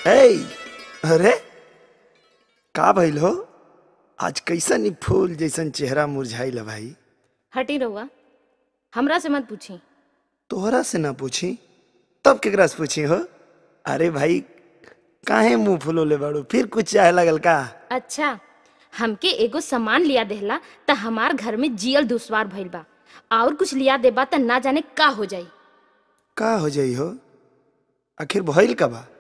ए अरे का भइल हो आज कैसन ई फूल जैसन चेहरा मुरझाइल है भाई हटी रहुआ हमरा से मत पूछी तोहरा से ना पूछी तब केकरा से पूछी हो अरे भाई काहे मुंह फुलोले बाड़ू फिर कुछ चाहे लगल का अच्छा हमके एगो सामान लिया देहला त हमार घर में जियल दुश्वार भइल बा और कुछ लिया देबा त ना जाने का हो जाई का हो जाई हो आखिर भइल का बा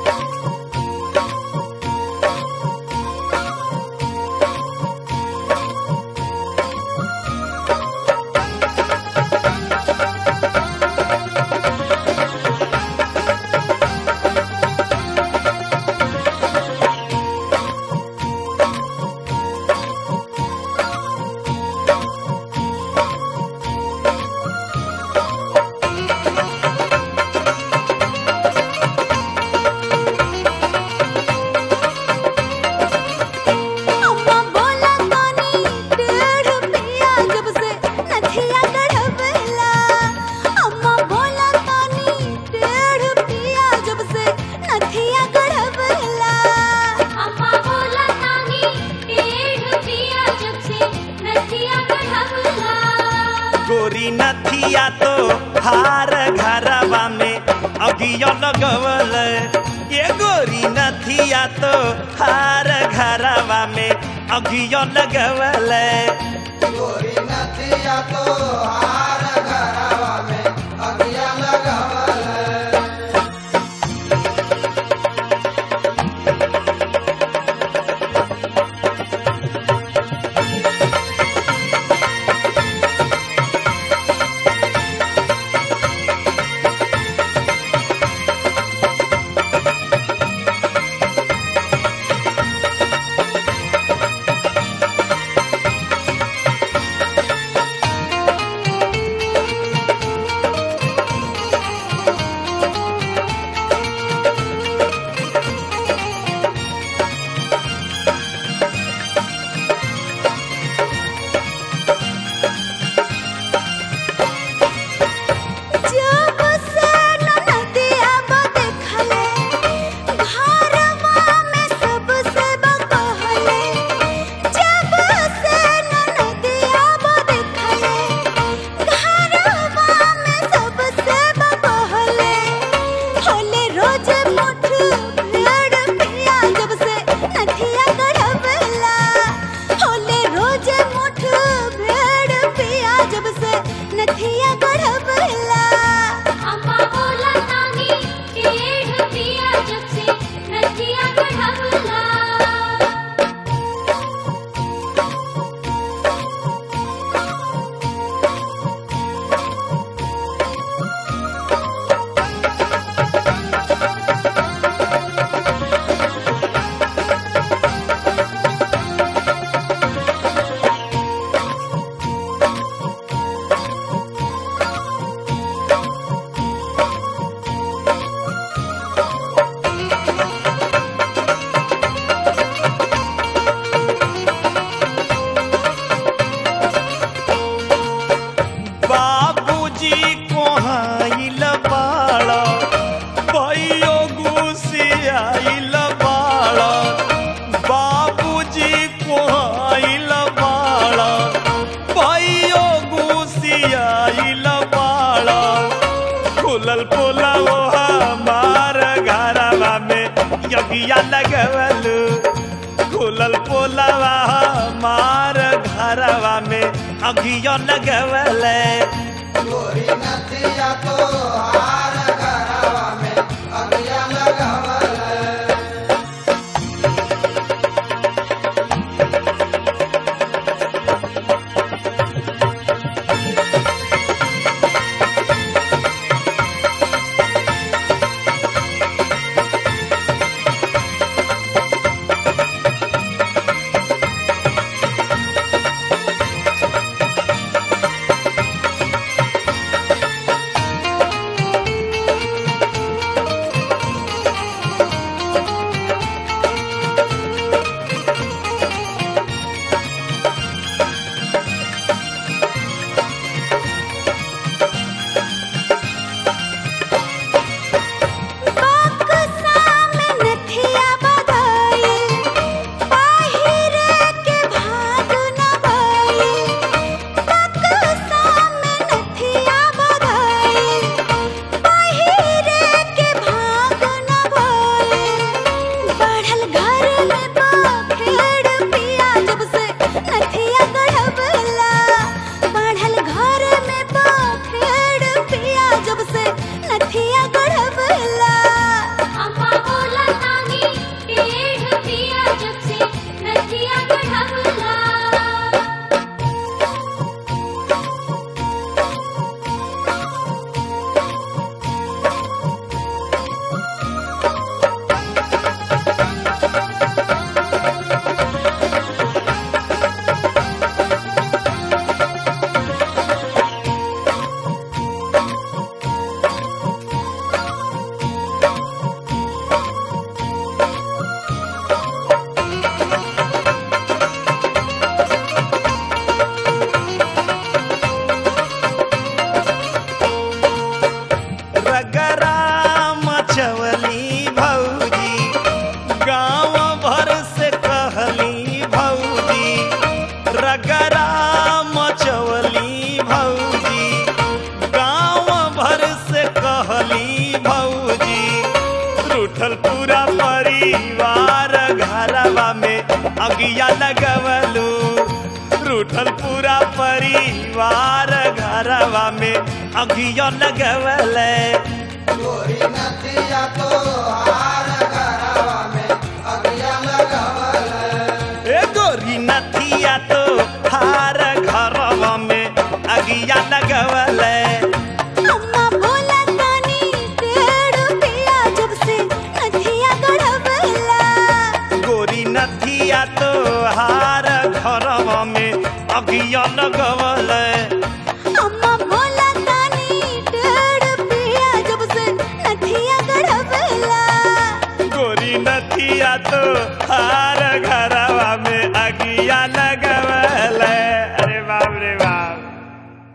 अम्मा बोला तानी डेढ़ पिया जब से नथिया गढ़वेला अम्मा बोला तानी डेढ़ पिया जब से नथिया गढ़वेला अम्मा बोला तानी डेढ़ पिया जब से नथिया गढ़वला गोरी नथिया तो हार घरवा में अगियो लगवल ये गोरी नथिया तो हार घरवा में अगियो लगवल जब से ननदिया बदेखले घरवा में सबसे बकहले जब से ननदिया बदेखले घरवा में सबसे बकहले होले रोज मुठ भेड़ पिया जब से नथिया गढ़वेला होले रोज मुठ भेड़ पिया जब से नथिया गढ़वेला अम्मा बोला तानी डेढ़ पिया जब से नथिया गढ़वला बाबूजी कोहाइल बाड़ा भैयो गुसियाइल बाड़ा बाबूजी कोहाइल बाड़ा भैयो गुसियाइल बाड़ा खुलल पोला वो हमार घरवा में यगिया लगवल खुलल पोलवा हमार घरवा में अगियो लगवल परिवार घरवा में अगियो लगवले ए गोरी नथिया तो हार घरवा में अगिया लगवले अम्मा बोला तानी डेढ़ पिया जब से नथिया गढ़वला गोरी नथिया तो हार घरवा में अगिया लगवले अम्मा बोला तानी डेढ़ पिया जब से नथिया गढ़वला गोरी नथिया तो हार घरवा में अगिया लगवले अरे बाप रे बाप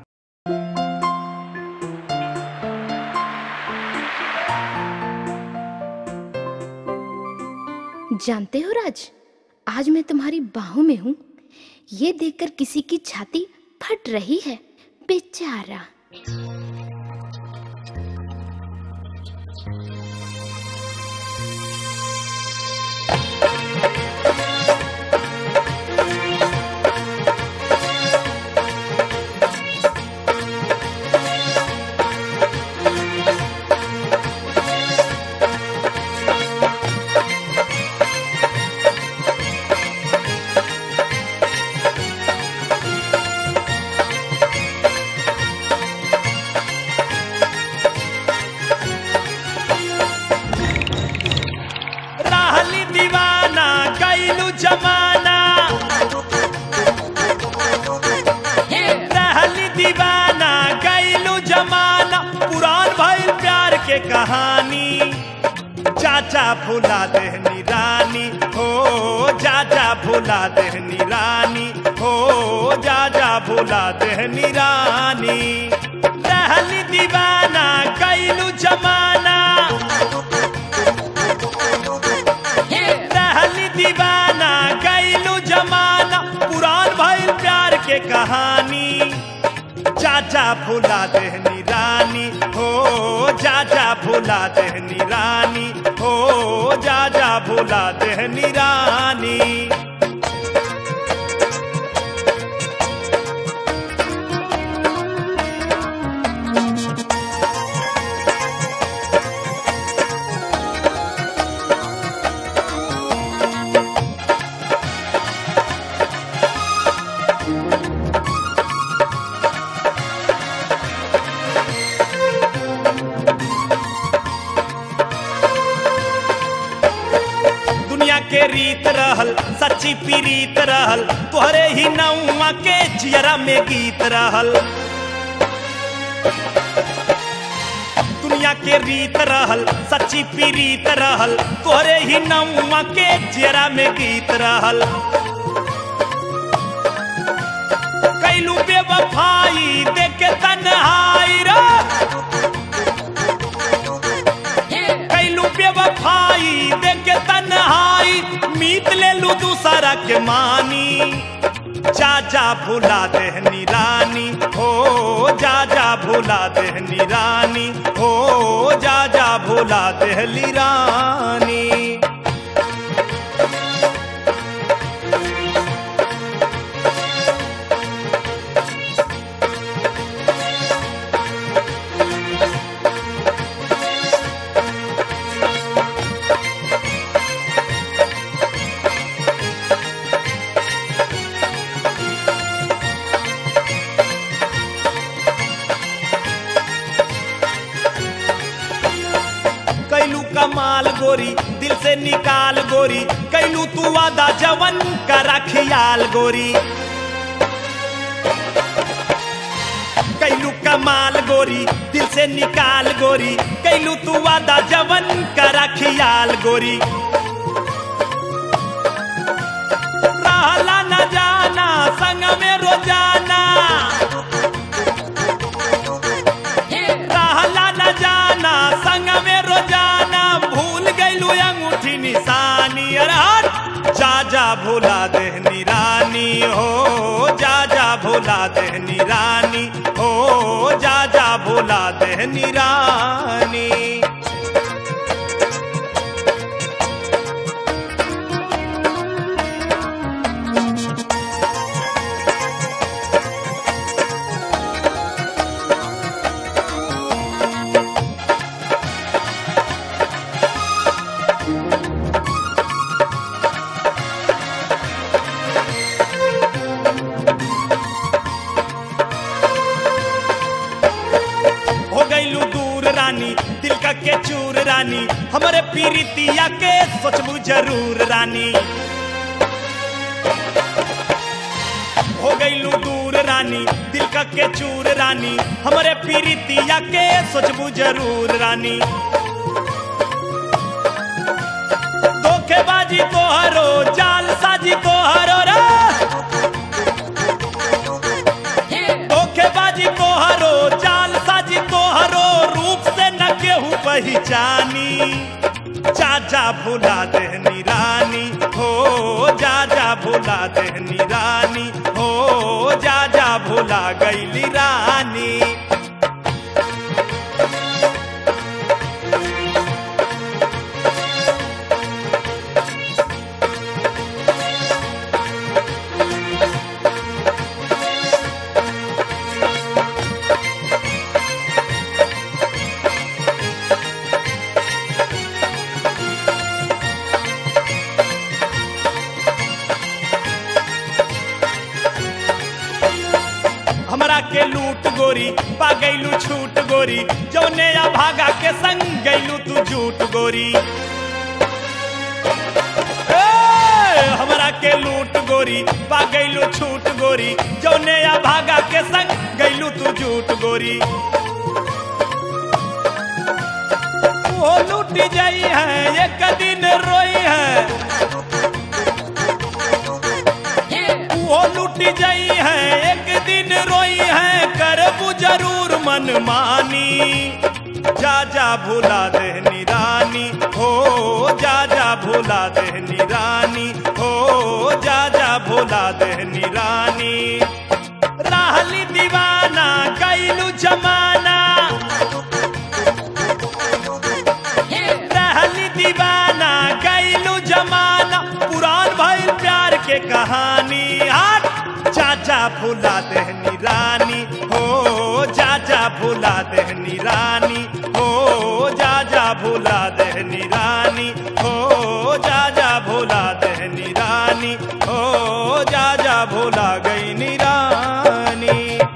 जानते हो राज आज मैं तुम्हारी बाहों में हूँ ये देखकर किसी की छाती फट रही है बेचारा रहली दीवाना कैलू जमाना रहली दीवाना कैलू जमाना पुरान भइल प्यार के कहानी चाचा भुला देहनी रानी हो चाचा भुला देहनी रानी हो चाचा भुला देहनी रानी रहली दीवाना कैलू जमाना रहली दीवाना कैलू जमाना पुरान भइल प्यार के कहानी चाचा भुला देहनी रानी हो चाचा भुला देहनी रानी हो चाचा भुला देहनी रानी दुनिया के रीत रहल सच्ची पीरीत रहल तोहरे ही नौमा के जियरा में गीत रहल दुनिया के रीत रहल सच्ची पीरीत रहल तोहरे ही नौमा के जियरा में गीत रहल कैलू बेवफाई देखे तन्हाई रे कैलू बेवफाई देखे तन्हाई मीत ले लू दूसरा के मानी चाचा भुला देहनी रानी हो जाजा भुला देहनी रानी हो जाजा भुला देहली रानी कैलू कमाल गोरी दिल से निकाल गोरी कैलू तू वादा जवन करा खियाल गोरी कैलू कमाल गोरी दिल से निकाल गोरी कैलू तू वादा जवन करा खियाल गोरी रहला न जाना संग में रोजाना रहला न जाना संग में रोजाना भूल गईलू अंगूठी निशानी अरे हट जा जा भुला देहनी रानी हो जा जा भुला देहनी रानी हो जा जा भुला देहनी रानी रानी हमरे पीरितिया के सोचबू जरूर रानी हो गईलू दूर रानी दिल का के चूर रानी हमरे पीरितिया के सोचबू जरूर रानी धोखेबाजी तोहरो जाल साजी तोहरो रे धोखेबाजी तोहरो जाल साजी तोहरो रूप से न केहू पहचानी जा जा भुला देहनी रानी हो जा जा भुला देहनी रानी हो जा जा भुला गईली रानी हमरा के लूट गोरी पा गईलू छूट गोरी जौने या भागा के संग गईलू तू झूठ गोरी ए, हमरा के लूट गोरी पा गईलू छूट गोरी जौने या भागा के संग गईलू तू झूठ गोरी वो लूट जाई है एक दिन रोई है वो लूट जाई है एक दिन रोई है करबू जरूर मन मानी जा जा भुला देहनी रानी हो जा जा भुला देहनी रानी हो जा जा भुला देहनी रानी राहली दीवाना कैलू जमाना रहली दीवाना कैलू जमाना पुरान भइल प्यार के कहानी हट चाचा भुला देहनी रानी हो जा जा भुला देहनी रानी हो जा जा भुला देहनी रानी हो जा जा भुला देहनी रानी हो जा जा भुला गई रानी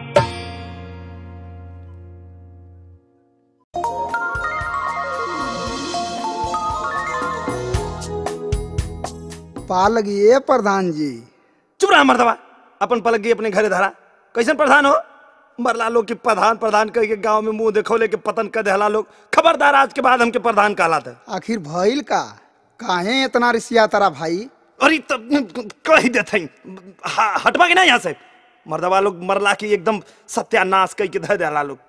पालक ये प्रधान जी चुप रहा मर्दवा अपन पलक गई अपने घरे धरा कैसन प्रधान हो मरला लोग की प्रधान प्रधान कह के गांव में मुंह देखो लेके पतन कर देहला लोग खबरदार आज के बाद हमके प्रधान कहलाता आखिर भइल का काहे इतना रिसिया तारा भाई अरे तब कह देते हटवा के ना यहाँ से मर्दवा लोग मरला की एकदम सत्यानाश कह के धर देहला लोग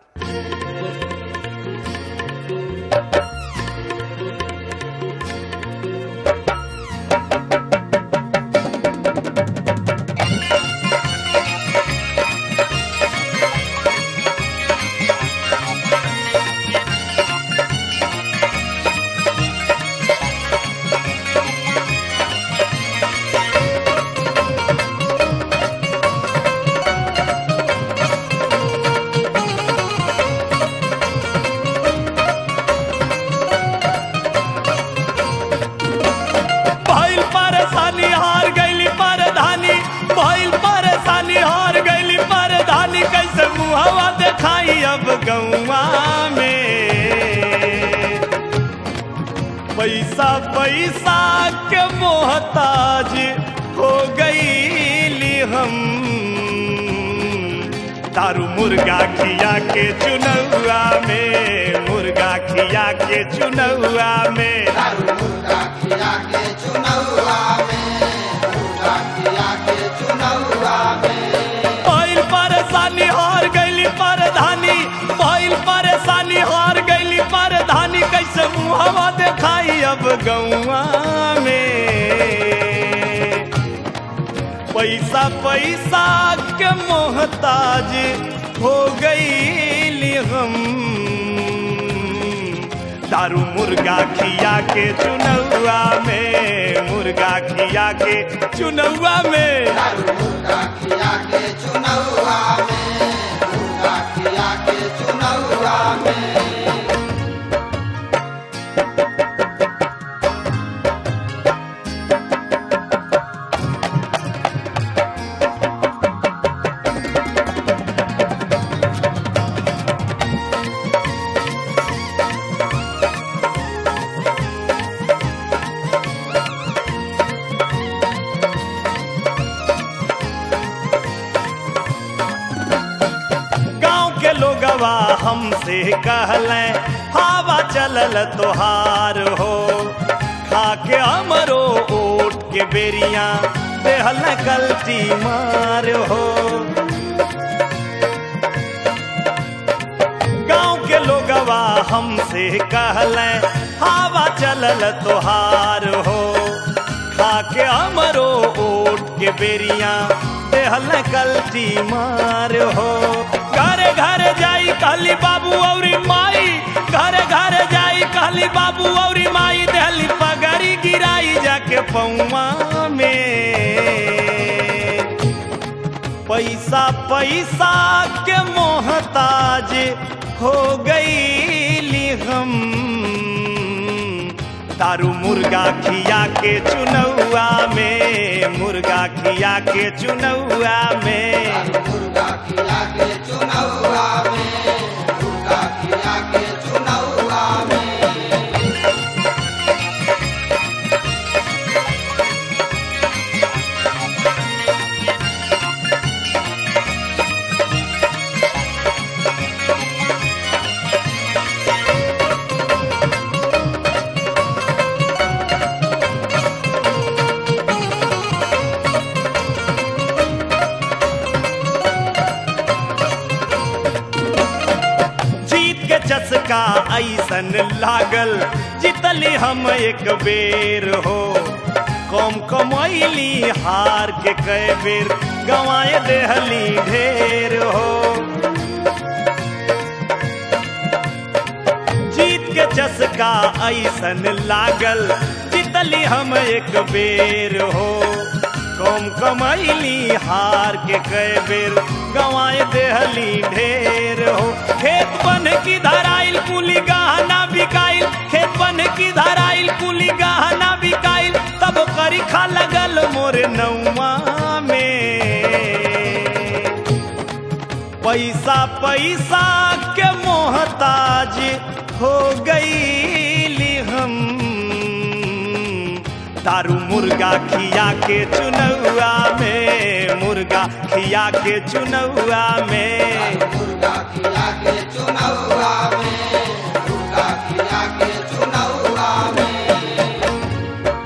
भइल परेशानी हार गईली परधानी भइल परेशानी हार गईली परधानी कैसे मुहवा देखाई अब गौवा में पैसा पैसा के मोहताज हो गईली हम दारू मुर्गा खिया के चुनौआ में मुर्गा खिया के चुनौआ में भइल परेशानी हार गईली परधानी भइल परेशानी हार गईली परधानी कैसे मुहवा देखाई अब गौवा में पैसा पैसा के मोहताज हो गईली हम दारू मुर्गा खिया के चुनौआ में मुर्गा खिया के चुनौआ में हमसे कहले हवा चलल तोहार हो खा के हमरो ओट के बेरिया देहल कल्टी मार हो गांव के लोगवा हमसे कहले हवा चलल तोहार हो खा के हमरो ओट के बेरिया देहल कल्टी मार हो घरे घरे जाई कहली बाबू औरी माई घरे घरे जाई कहली बाबू औरी माई देहली पगड़ी गिराई जाके पौआ में पैसा पैसा के मोहताज हो गई हम दारू मुर्गा खिया के चुनौआ में मुर्गा खिया के चुनौआ में मुर्गा खिला के चुनौआ में मुर्गा खिला के चुनौआ में जीत के चस्का ऐसन लागल जितली हम एक बेर हो कम कमैली हार के कई बेर गंवाए देहली ढेर हो जीत के चस्का ऐसन लागल जितली हम एक बेर हो कम कमैली हार के कई बेर गंवाए देहली ढेर हो खेत बन की धराइल कुली गहना बिकाइल खेत बन की धराइल कुली गहना बिकाइल तब करिखा लगल मोरे नौमा में पैसा पैसा के मोहताज हो गई हम दारू मुर्गा खिया के चुनौआ में मुर्गा खिया के चुनौआ में मुर्गा खिला के चुनौआ में मुर्गा खिला के चुनौआ में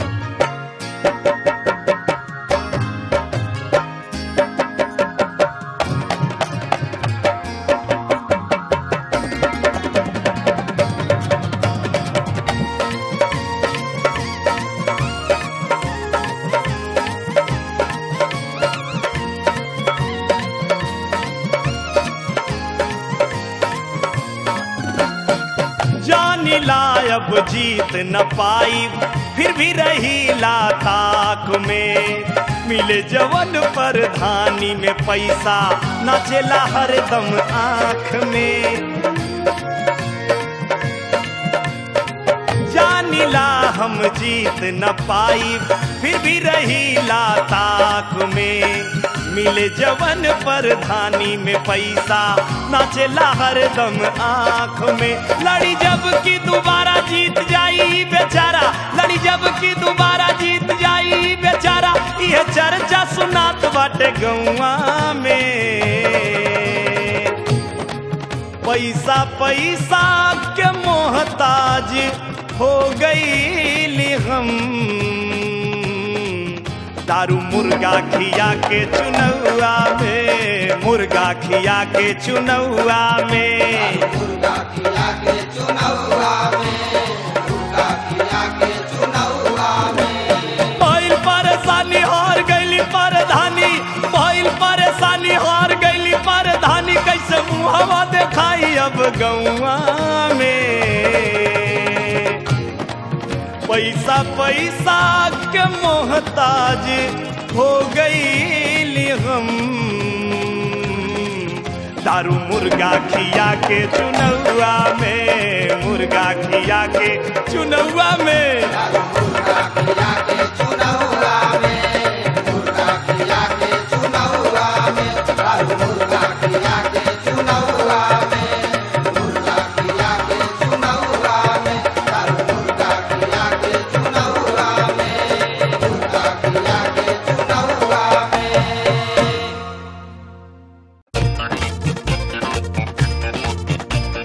जानी लायब जीत न पाई फिर भी रही ला ताक में मिले जवन पर धानी में पैसा नाचेला हरदम आँख में जानिला हम जीत न पाई फिर भी रही ला ताक में मिले जवन पर धानी में पैसा नाचेला हरदम आँख में लड़ी जब की दोबारा जीत जाई बेचारा लड़ी जब की दोबारा जीत जाई बेचारा यह चर्चा सुनात बाटे गौआ में पैसा पैसा के मोहताज हो गई हम दारू मुर्गा खिया के चुनौआ में मुर्गा खिया के चुनौआ में मुर्गा खिला के चुनौआ में मुर्गा खिला के चुनौआ में भइल परेशानी हार गईली परधानी भइल परेशानी हार गईली परधानी कैसे मुहवा देखाई अब गौआ में पैसा पैसा के मोहताज हो गई हम दारू मुर्गा खिया के चुनौआ में मुर्गा खिया के चुनौआ में मुर्गा खिला के चुनौआ में मुर्गा खिला के चुनौआ में मुर्गा खिला के चुनौआ में मुर्गा खिला के चुनौआ में मुर्गा खिला के चुनौआ में मुर्गा खिला के चुनौआ में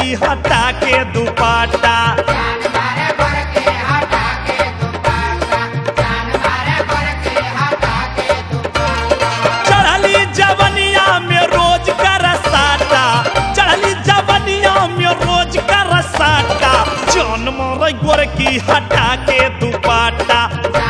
गोरकी हटा के दुपाटा चढ़ली जवनिया में रोज कर साटा चढ़ली जवनिया में रोज कर साटा जौन मोर गोरकी हटा के दुपाटा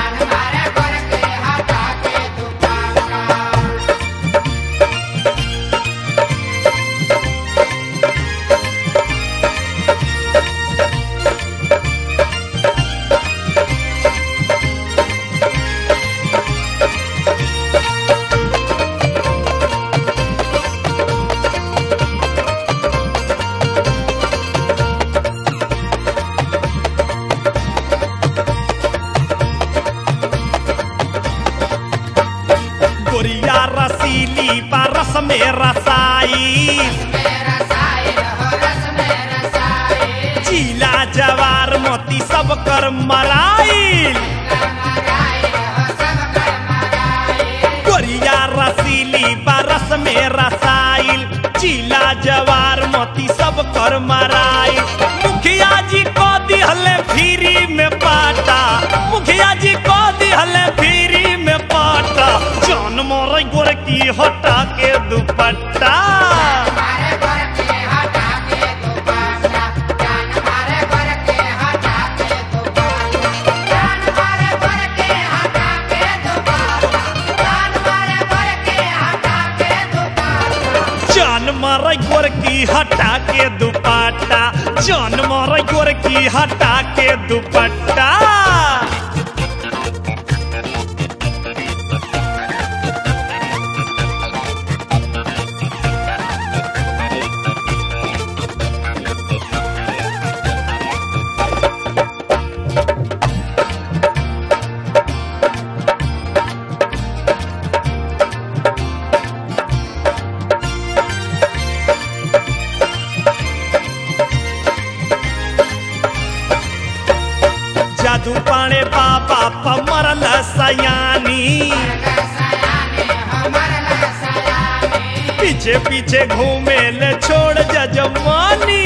गोरिया रसीली परस में रसाई चीला जवार मोती सब कर मराइल गोरिया रसीली बरस में रसाइल चीला जवार मोती सब कर मराइल मुखिया जी को दिहले फ्री में पाटा मुखिया जी को दिहले फ्री में पाटा जान मोर गोरकी हटा के दुपट्टा जान मार गोरकी हटा के दुपट्टा जान मार गोरकी हटा के दुपट्टा जादू पाणे बाबा पमरल सयानी पीछे पीछे घूमे ले छोड़ जजमानी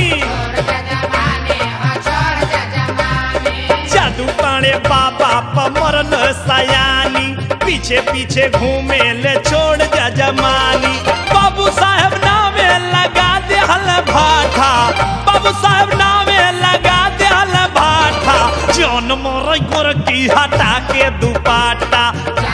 जादू पाणे बाबा पमरल सयानी पीछे पीछे घूमे ले छोड़ जजमानी बाबू साहब नामे लगा दे हल भाठा बाबू साहब नामे लगा दे हल भाठा जौन मोर गोरकी हटा के दुपाटा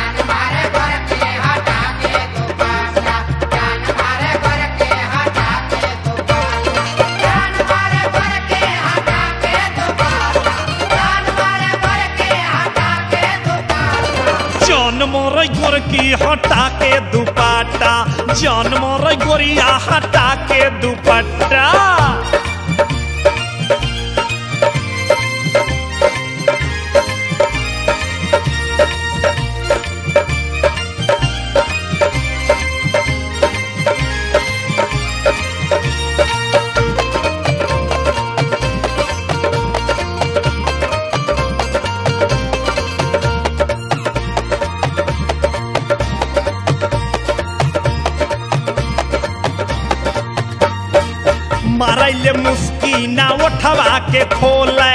जौन मोर गोरकी हटा के दुपट्टा जौन मोर गोरिया हटा के दुपट्टा मारैले मुस्की ना उठवा के खोले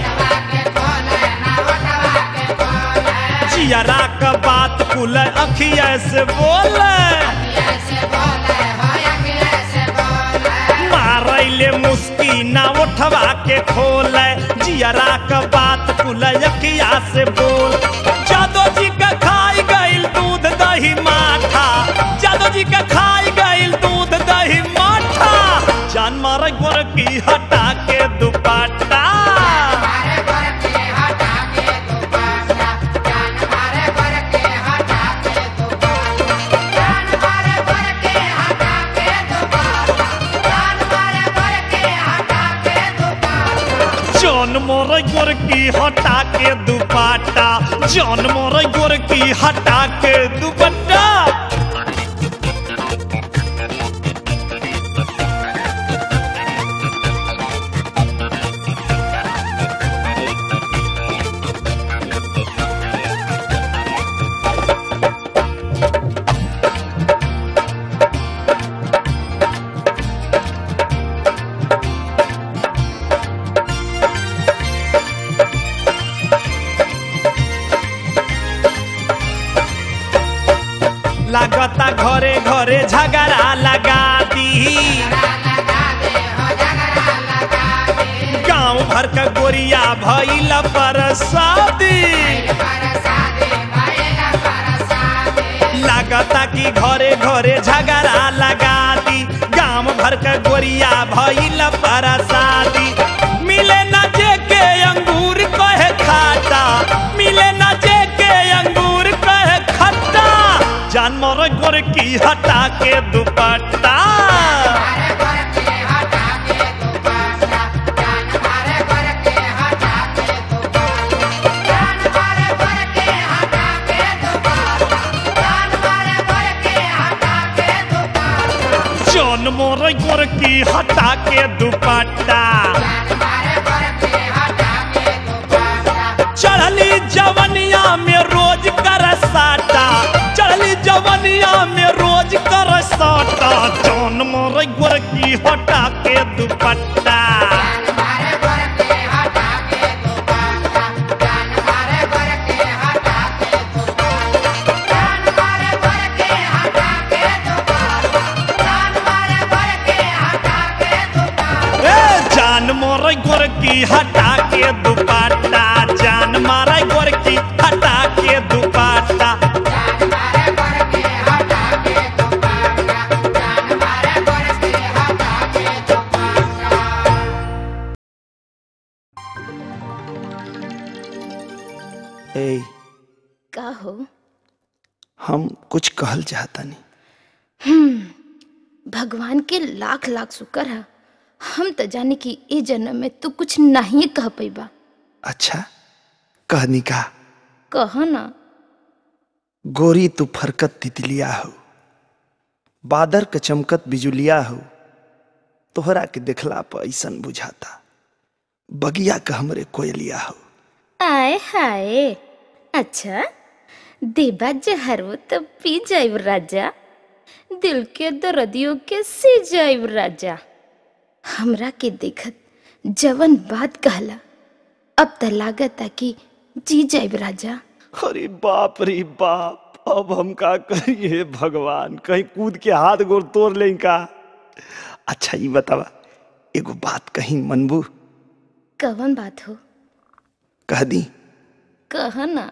जियरा का बात कुल अखिया से बोले मारैले मुस्की ना उठवा के खोले जियरा का बात कुल अखिया से बोल जादो जी का खाई गइल दूध दही माठा जादो जी का खाई गइल दूध दही माठा जान मार गोरकी हटा के दुपट्टा जौन मोर गोरकी हटा के दुपट्टा जौन मोर गोरकी हटा के दुपट्टा लागता घरे घरे झगड़ा लगा दी गांव भर का गोरिया भइल पर शादी लागता कि घरे घरे झगड़ा लगा दी गांव भर का गोरिया भइल पर शादी मिले न जे के अंगूर कहे खाता मिले न जे के अंगूर कहे खट्टा जानवर गोर की हटा के दुपट्टा जौन मोर गोर की हटा के दुपट्टा चढ़ली जवनिया में रोज कर साटा चढ़ली जवनिया में रोज कर साटा जौन मोर गोर की हटा के दुपट्टा ए जान मोर गोर की हटा के दुपट्टा जान मारा गोर की हटा के दुपट्टा ए का हो हम कुछ कहल चाहता नहीं भगवान के लाख लाख शुक्र है हम तो जाने कि ए जन्म में तू कुछ नहीं कह पैबा अच्छा कहनी का कह ना गोरी तू फरकत तितलिया हो बादर के चमकत बिजुलिया हो तोहरा के देखला पर ऐसन बुझाता बगिया के हमरे कोयलिया हो आय हाय अच्छा देबा जहरो तो पी जाइब राजा दिल के दर्दियों के सी जाइब राजा हमरा के देखत जवन बात कहला अब त लागत कि जी जाइब राजा अरे बाप रे बाप अब हम का करिए भगवान कहीं कूद के हाथ गोर तोड़ लें का अच्छा ये बतावा एगो बात कहीं मनबू कवन बात हो कह दी कह ना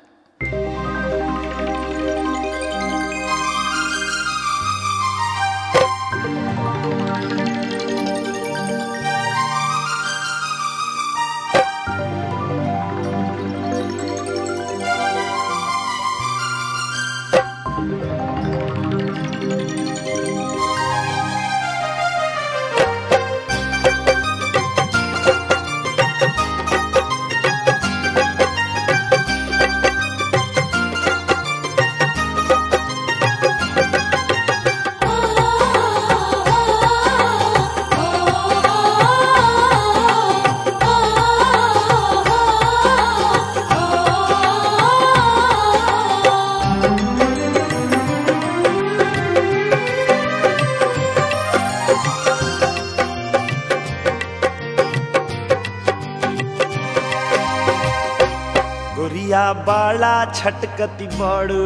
गोरिया बाड़ा छटकती बड़ू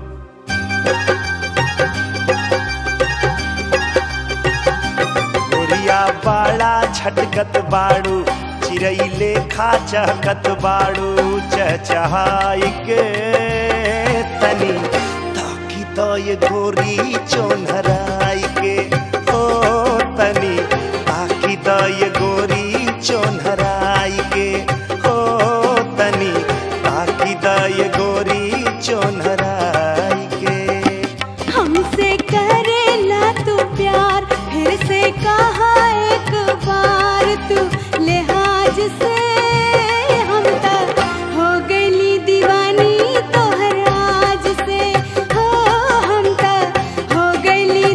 गोरिया बाड़ा छटकत बाड़ू चिरैले खा चहकत बाड़ू चहचहाई के तनी ताकी तो ये गोरी चोनहराई के ओ तनी ताकी तो ये गोरी चोनहराई के ओ तनी ताकी तो ये गोरी चोनहराई के हमसे करेला तू प्यार फिर से कहा एक बार तू लिहाज से हम तक हो गईली दीवानी तोहर राज से हो हम तक हो गईली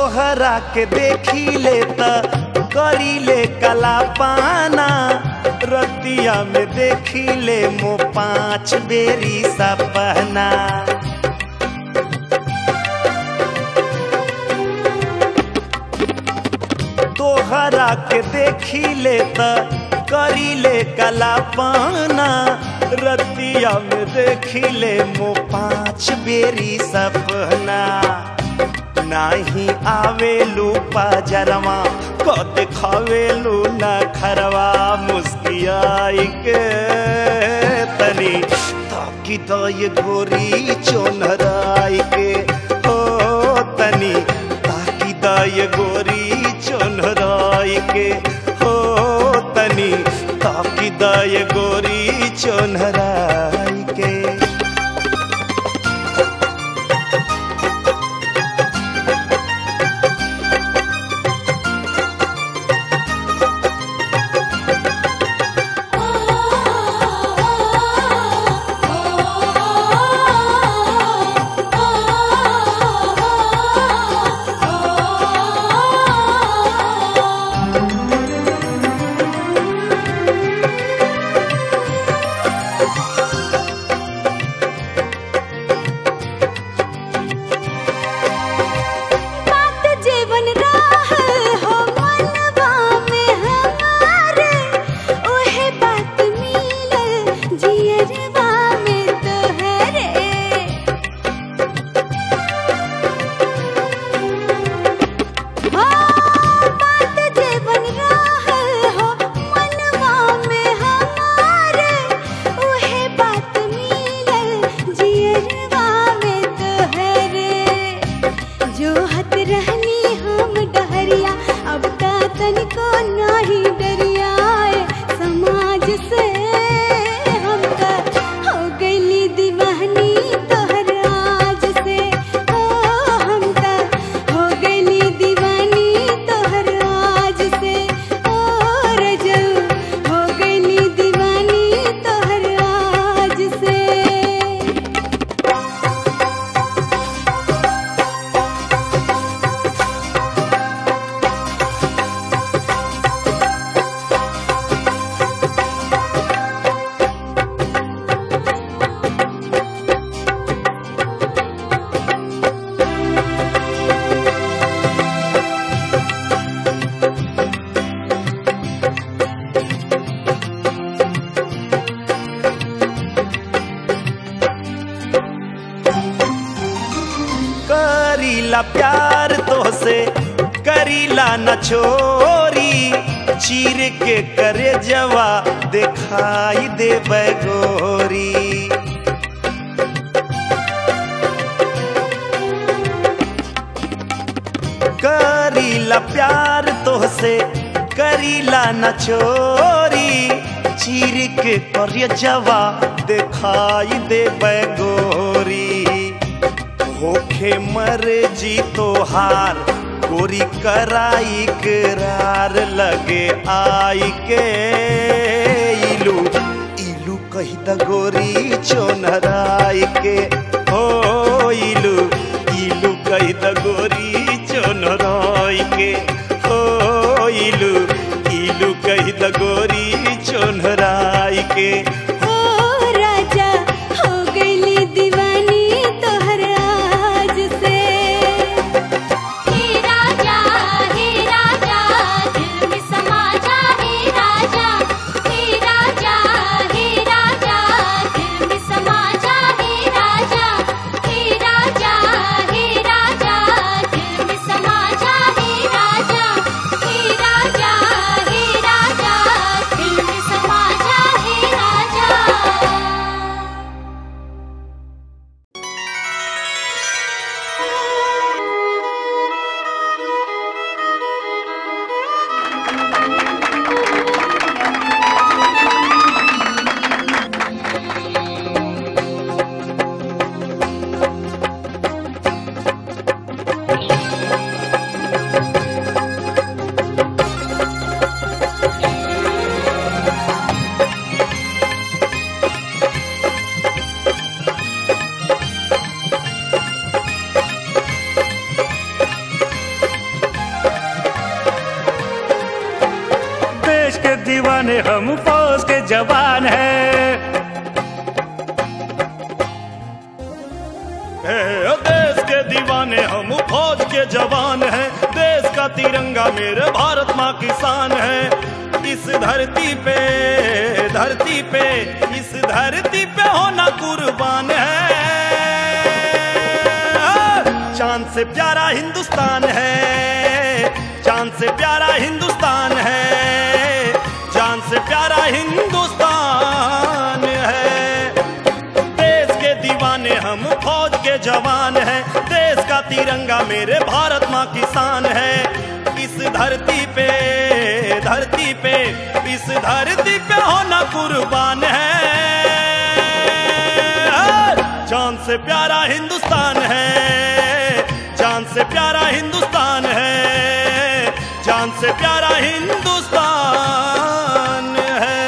तोहरा के देखी ले त करी ले कला पाना रतिया में देखी ले मो पाँच बेरी सपना तोहरा के देखी ले त करी ले कला पाना रतिया में देखी ले मो पाँच बेरी सपना नाही आवेलू पाजरवा क देखावेलू न खरवा मुस्कियाई के तनी ताकि तो ये गोरी चोनराई के ओ तनी ताकि तो ये गोरी चोनराई के हो तनी ताकि तो ये गोरी चोनराई के बात जीवन राहल हो मनवा में हमारे ओहे बात मिलल जियरवा में तोहरे हो बात जीवन राहल हो मनवा में हमारे ओहे बात मिलल जियरवा में तोहरे जो हत रहनी हम डहरिया अब ता तनिको नाही डरिया समाज से हम का हो गईली दीवानी तोहर आज से ओ हम का हो गईली दीवानी तोहर आज से ओ रजऊ हो गईली दीवानी तोहर आज से करीला प्यार तो से करीला न छोरी चीर के करे जवा दिखाई दे गोरी करीला प्यार तो से करीला न छोरी चीर के करे जवा दिखाई दे गोरी होखे मर जी तोहार गोरी कराई करार लगे आई के इलू इलू कही द गोरी चोनराई के हो इलू इलू कही द गोरी चोनराई के हो इलू इलू कही द गोरी चोनराई के ओ राजा हो गईली दीवानी तोहर आज से हे राजा हे राजा दिल में समा जा हे राजा हे राजा हे राजा दिल में समा जा हे राजा हे राजा हे राजा दिल दीवाने हम फौज के जवान हैं है देश के दीवाने हम फौज के जवान हैं देश का तिरंगा मेरे भारत माँ किसान है इस धरती पे धरती पे इस धरती पे होना कुर्बान है चांद से प्यारा हिंदुस्तान है चांद से प्यारा हिंदुस्तान है चांद से प्यारा हिंदुस्तान है देश के दीवाने हम फौज के जवान हैं देश का तिरंगा मेरे भारत माँ किसान है इस धरती पे धरती पे इस धरती पे होना कुर्बान है चांद से प्यारा हिंदुस्तान है चांद से प्यारा हिंदुस्तान है चांद से प्यारा हिंदुस्तान है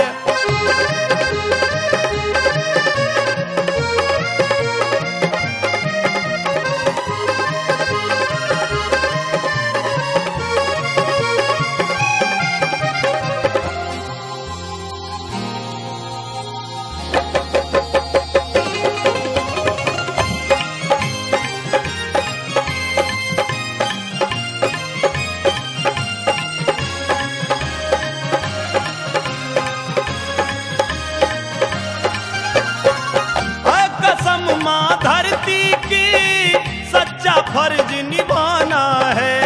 है कसम माँ धरती की सच्चा फर्ज निभाना है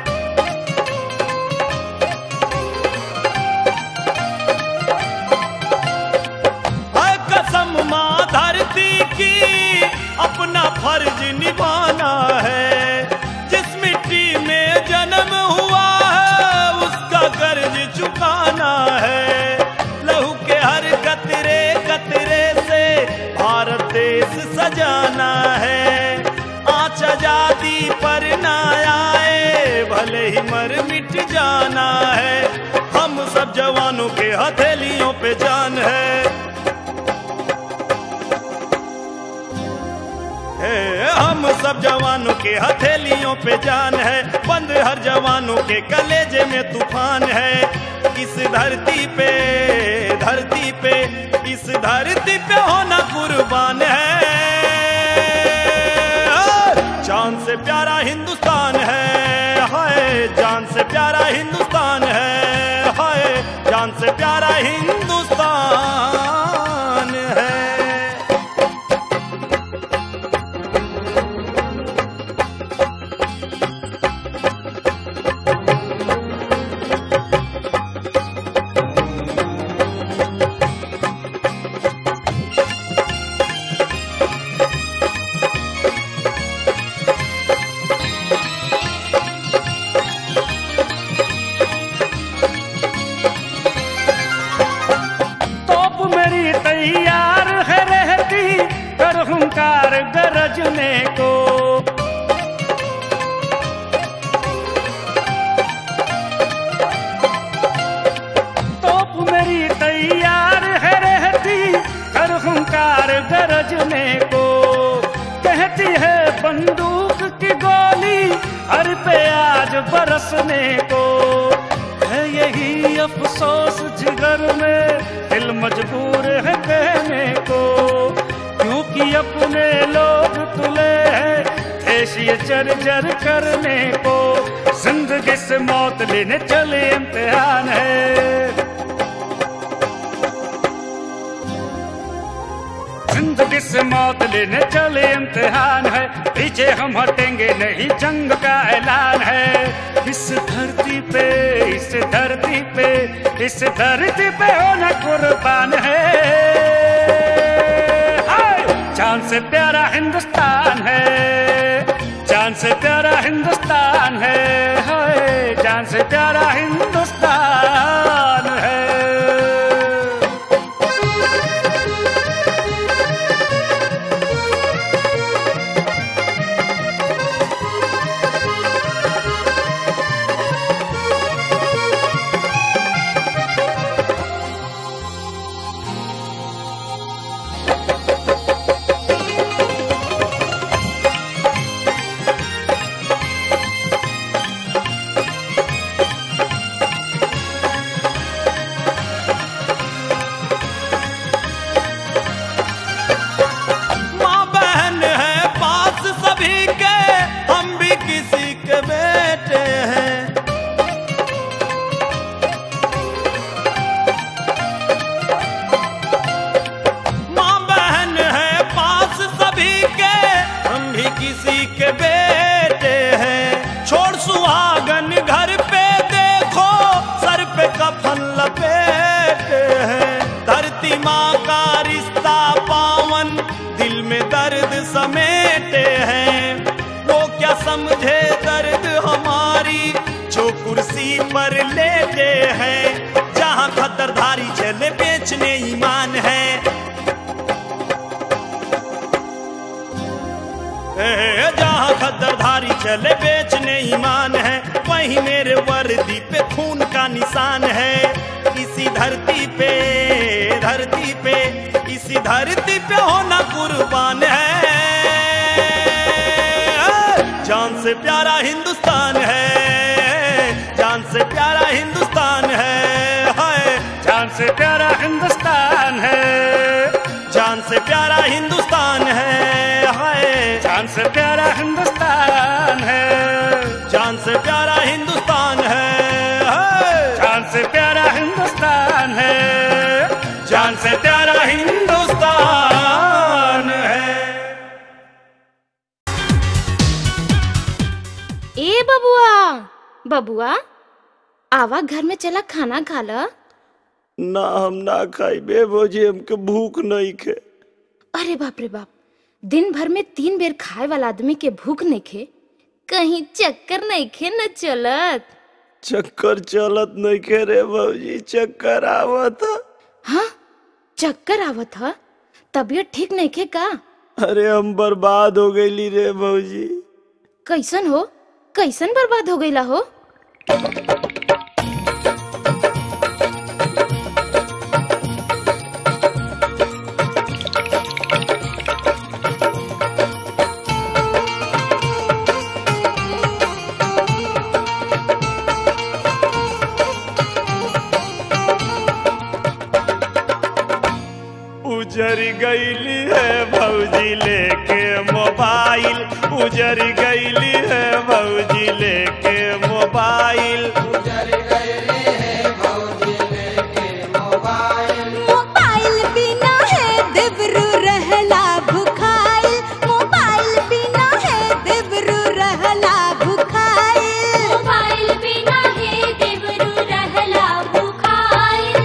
है कसम माँ धरती की अपना फर्ज निभाना है जिस मिट्टी में जन्म हुआ है उसका कर्ज चुकाना है लहू के हर कतरे कतरे से भारत देश सजाना है आँच आजादी पर ना आए भले ही मर मिट जाना है हम सब जवानों के हथेलियों पे जान है है, हम सब जवानों के हथेलियों पे जान है बंद हर जवानों के कलेजे में तूफान है इस धरती पे धरती पे इस धरती पे होना कुर्बान है चांद से प्यारा हिंदुस्तान है हाय जान से प्यारा हिंदुस्तान है हाय जान से प्यारा हिंदुस्तान है तोप मेरी तैयार है रहती कर हुंकार गरजने को तोप मेरी तैयार है रहती कर हुंकार गरजने को कहती है बंदूक की गोली हर पे आज बरसने को है यही अफसोस जिगर में दिल मजबूर है कहने को क्योंकि अपने लोग तुले हैं देश ये जर जर करने को जिंदगी से मौत लेने चले इम्तिहान है जिंदगी से मौत लेने चले इम्तिहान है पीछे हम हटेंगे नहीं जंग का ऐलान है इस धरती पे इस धरती पे इस धरती पे होना कुर्बान है हाय! चांद से प्यारा हिंदुस्तान है चांद से प्यारा हिंदुस्तान है हाय जान से प्यारा हिंदुस्तान है चले बेचने ईमान है ए, जहाँ खद्दरधारी चले बेचने ईमान है वहीं मेरे वर्दी पे खून का निशान है इसी धरती पे धरती पे इसी धरती पे होना कुर्बान है जान से प्यारा हिंदुस्तान है जान से प्यारा हिंदुस्तान है हाय जान से प्यारा हिंदुस्तान है जान से प्यारा हिंदुस्तान है हाय जान से प्यारा हिंदुस्तान है जान से प्यारा हिंदुस्तान है हाय जान से प्यारा हिंदुस्तान है जान से प्यारा हिंदुस्तान है ए बबुआ बबुआ आवा घर में चला खाना खा ल ना हम ना खाई बे भौजी हमके भूख नहीं खे अरे बाप रे बाप दिन भर में तीन बेर खाए वाला आदमी के भूख नहीं खे कहीं चक्कर नहीं खे न चलत चक्कर चलत नहीं खे रे भौजी चक्कर आवत ह। हाँ चक्कर आवत ह तबीयत ठीक नहीं खे का अरे हम बर्बाद हो गईली रे भौजी कैसन हो कैसन बर्बाद हो गईला हो उजर गईली है भौजी लेके मोबाइल उजर गईली है भौजी लेके मोबाइल मोबाइल बिना है देवरू रहला भुखाइल मोबाइल बिना है देवरू रहला भुखाइल मोबाइल बिना है देवरू रहला भुखाइल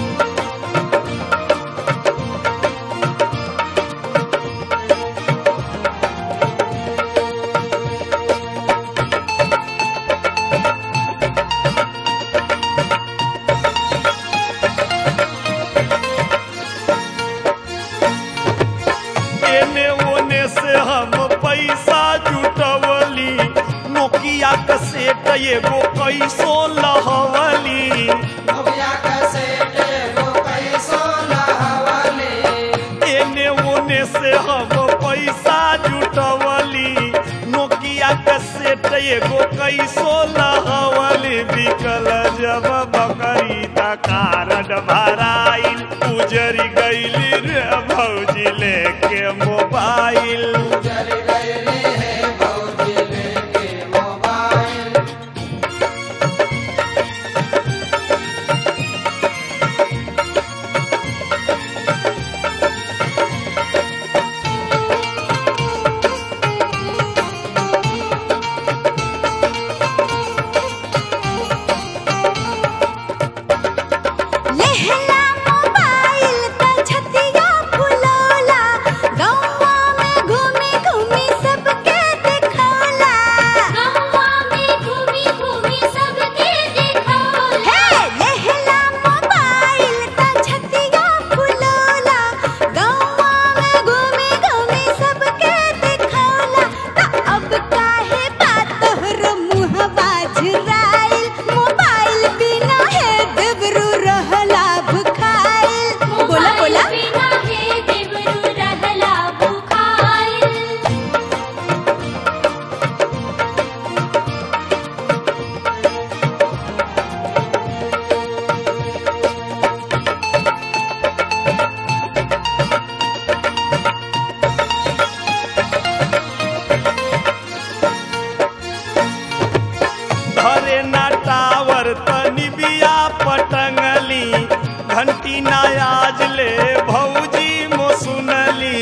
एने ओने से हम पैसा जुटवली नोकिया का सेट एगो कैसो लहवली एने ओने से हम पैसा जुटवली नोकिया का सेट एगो कैसो लहवली बिकल जब बकरी त कारड भराइल उजरी गईली रे भौजी लेके मोबाइल लेहला मोबाइल त छतिया फुलौला गौवा में घूमी घूमी सबके दिखौला गौवा में घूमी घूमी सबके देखौला हे लेहला मोबाइल त छतिया फुलौला गौवा में घूमी घूमी सबके दिखौला त अब काहे बात तोहर मुहबा झुराइल मोबाइल बिना है देवरू रहला भुखाइल बोला बोला मोबाइल बिना है देवरू रहला भुखाइल धरे ना टावर तनी बिया पटंगली घंटी ना आज ले भौजी मो सुनली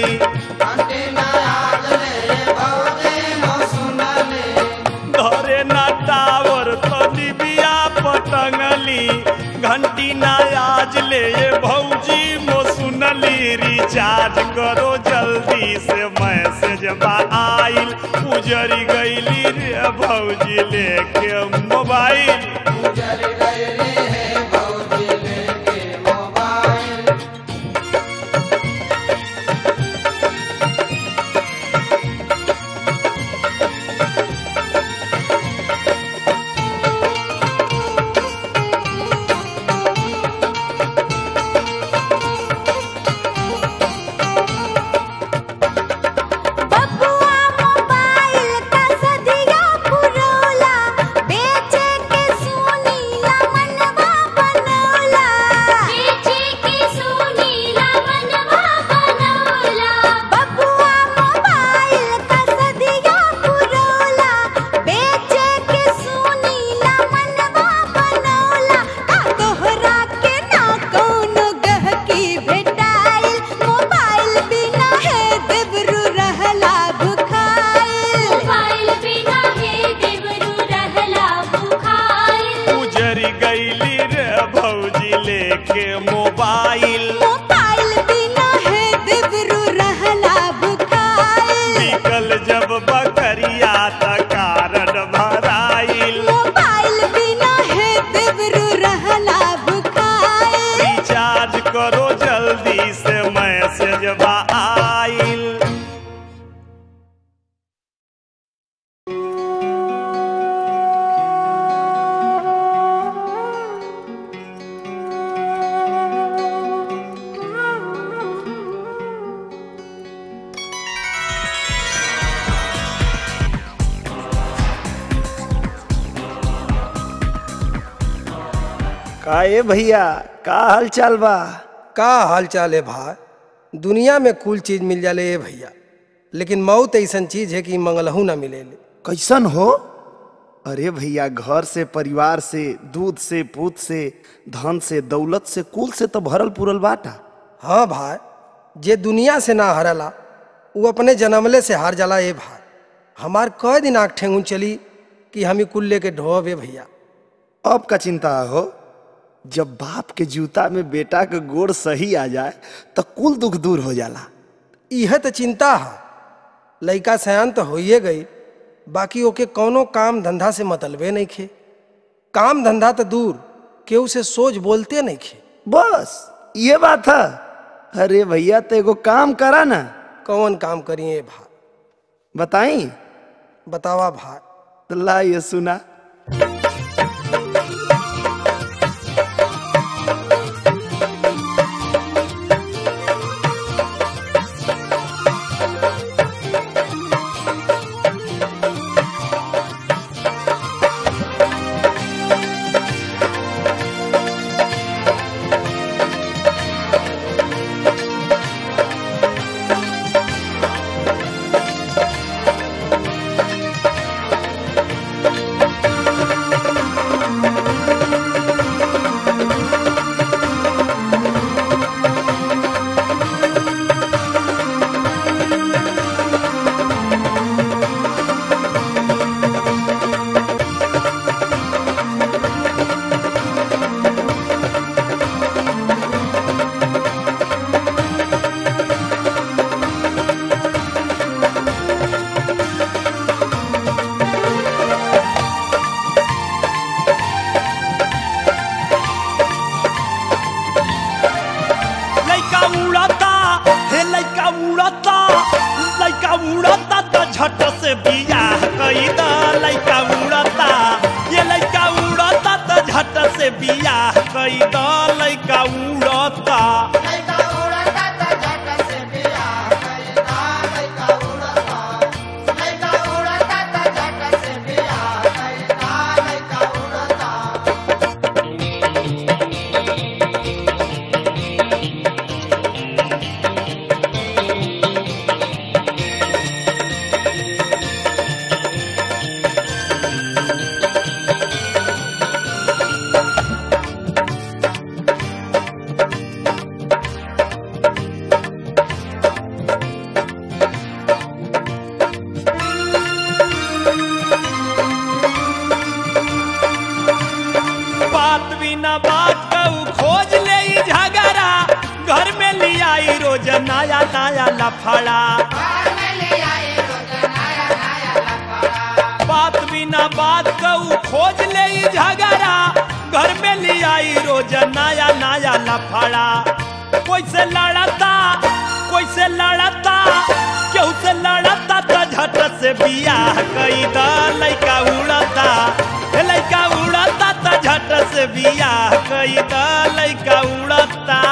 धरे ना टावर तनी बिया पटंगली घंटी ना आज ले भौजी मो सुनली रिचार्ज करो जल्दी से मैसेज बा आइल उजरी गईली रे भौजी लेके मोबाइल मेहरी गईली रे भौजी लेके मोबाइल मोबाइल बिना है देवरू रहला भुखाइल निकल जब बकरिया त कारण भराइल मोबाइल बिना है देवरू रहला भुखाइल रिचार्ज करो जल्दी से मैसेज बा आइल का ए भैया का हाल चाल बा का हाल चाल है भाई दुनिया में कुल चीज मिल जाले ए भैया लेकिन मौत ऐसन चीज है कि मंगलहू ना मिले कैसन हो अरे भैया घर से परिवार से दूध से पूत से धन से दौलत से कुल से तो भरल पुरल बाटा हाँ भाई जे दुनिया से ना हरला वो अपने जन्मले से हार जाला ए भाई हमार कई दिन आँख ठेंगुन चली कि हम ही कुल लेके ढोब ए भैया अब का चिंता हो जब बाप के जूता में बेटा के गोड़ सही आ जाए तो कुल दुख दूर हो जाला यह तो चिंता है लइका सयान तो होइए गई बाकी ओके कौनो काम धंधा से मतलबे नहीं खे काम धंधा तो दूर केहू से सोच बोलते नहीं खे बस ये बात है अरे भैया तो एगो काम करा ना कौन काम करिए भाई बताई बतावा भाई तो ला ये सुना लइका उड़ता हे लइका उड़ता लइका उड़ता तो झट से बियाह कई द लइका उड़ता ये लइका उड़ता तो झट से बियाह कई द लइका उड़ता बात बिना बात कहू खोज ले ई झगड़ा घर में लियाई रोज नया नया लफड़ा बात बिना बात कहू खोज ले ई झगड़ा घर में लियाई रोज नया नया लफड़ा कोई से लड़ता कोई से लड़ता केहू से लड़ता तो झट से बियाह कई द लइका उड़ता हे लइका उड़ता तो झट से बियाह कई द लइका उड़ता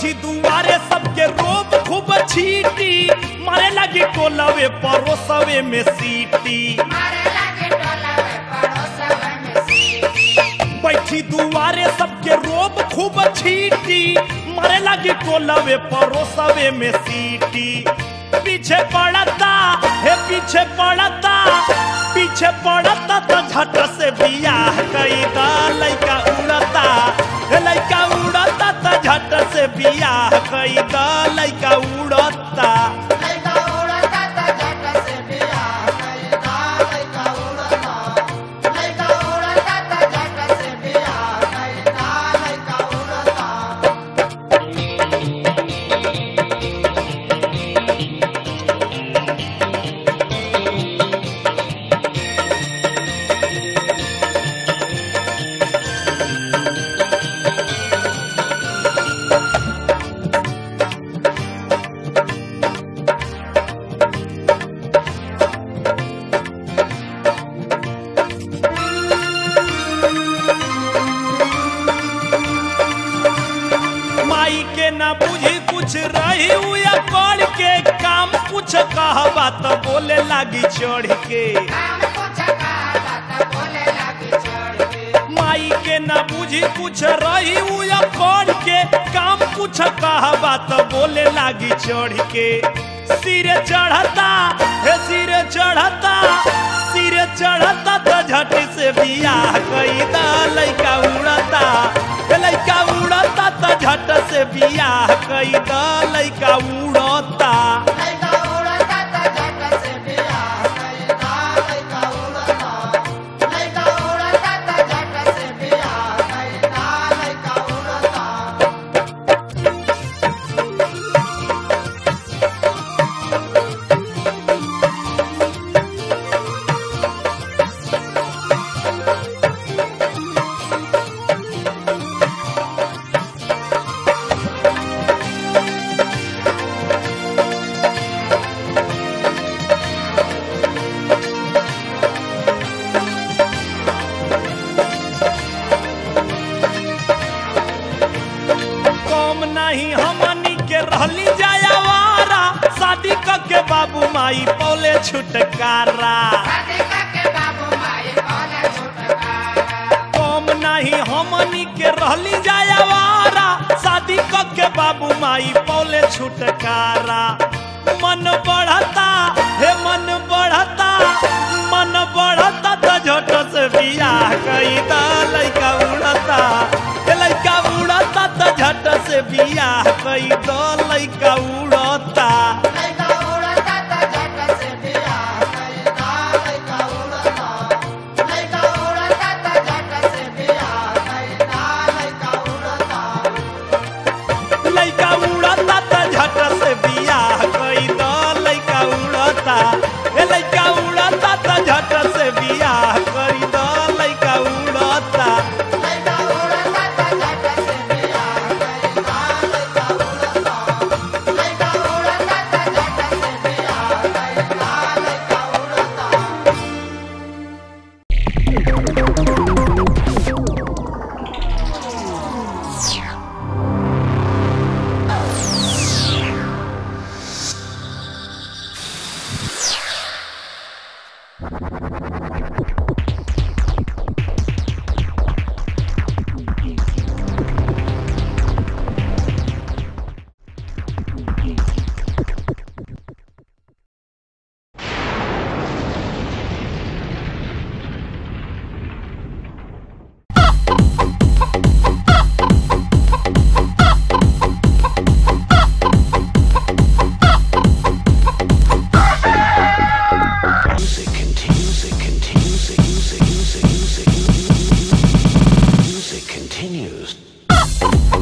बैठी दुआरे सबके रोब खूब छीटी मारे लगी टोलवे परोसवे में सीटी बैठी दुआरे सबके रोब खूब छीटी मारे लगी टोलवे परोसवे में सीटी पीछे पड़ता हे पीछे पड़ता पीछे पड़ता तो झट से बियाह कई दा लइका उड़ता हे लइका उड़ता तो झट से बियाह कई दा लइका उड़ता माई के ना बुझी कुछ रही हुआ कर के काम कुछ कहबा तो बोले लागी चढ़ के माई के ना बुझी कुछ रही हुआ कर के काम कुछ कहबा तो बोले लागी चढ़ के सिरे चढ़ता हे सिरे चढ़ता सिरे चढ़ता तो झटी से बियाह कई दा लइका उड़ता हे लइका उड़ता तो झट से बियाह कई दा लइका उड़ता कम नहीं हमनी के रहली जायावारा शादी क के बाबू माई पौले छुटकारा कम नहीं हमनी के रहली जायावारा शादी क के बाबू माई पौले छुटकारा मन बढ़ता हे मन बढ़ता मन बढ़ता तो झट से बियाह कई दा लइका उड़ता हे लइका उड़ता तो झट से बियाह कई दा लइका उड़ता लइका उड़ता तो झट से बियाह कई दा लइका उड़ता हे लइका उड़ता तो झट से बियाह कई दा लइका उड़ता continues.